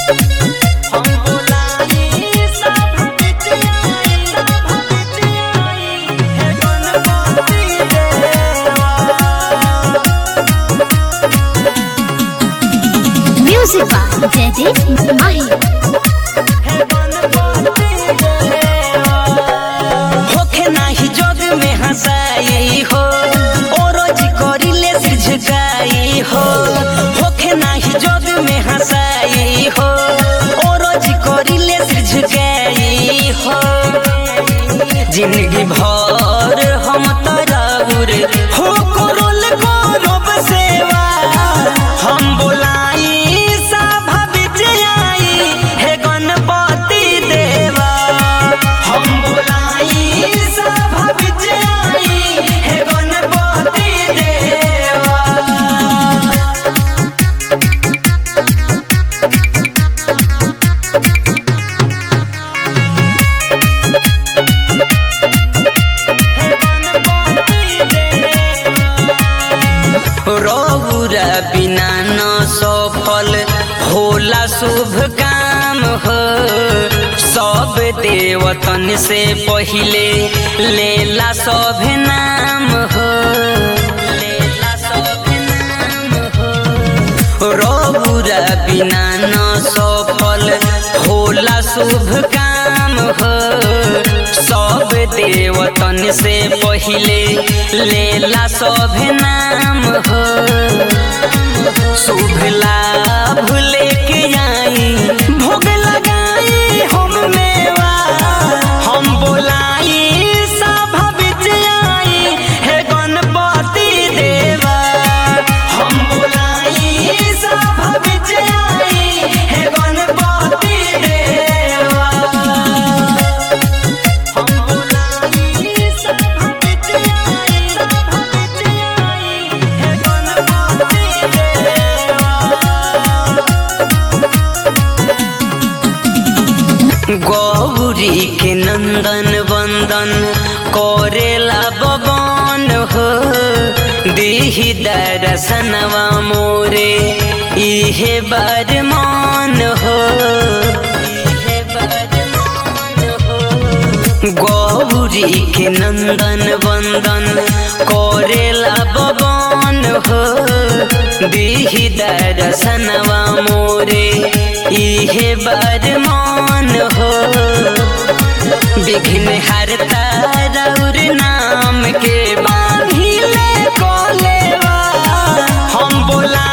हम बोलाई सब बिटियाई सब बिटियाई हे गणपति देवा Music by Jaideep Mahi. होखे नाही जग में हंसाई हो ओ रोज करिले सिर झुकाई हो होखे नाही जग में हंसाई हो ओ रोज करिले सिर झुकाई हो जिंदगी भर हम तराउर हो करोल करब सेवा हम बोलाई सभा विजयाई हे गणपति देवा हम बोलाई सभा विजयाई हे गणपति देवा रौरा बिना न सफल होला शुभ काम हो सब देवतन से पहिले लेला सब नाम हो लेला सब नाम हो रौरा बिना न सफल होला शुभ काम हो सब देवतन से पहिले लेला सब नाम हो शुभ लाभ लेके आई भोग लगाई हम मेवा हम बोलाई सभा विजयाई हे गणपति देवा हम बोलाई सभा विजयाई हे गणपति देवा हम बोलाई सभा विजयाई सभा विजयाई हे गणपति देवा गौरी के नंदन वंदन करेला बबन हो दीही दरसनवा मोरे इहे बार मान हो इहे बार मान हो गौरी के नंदन वंदन करेला बबन हो दीही दरसनवा मोरे इहे बार मान हो विघ्न हरता रौर नाम के बांधिले कोलेवा हम बोला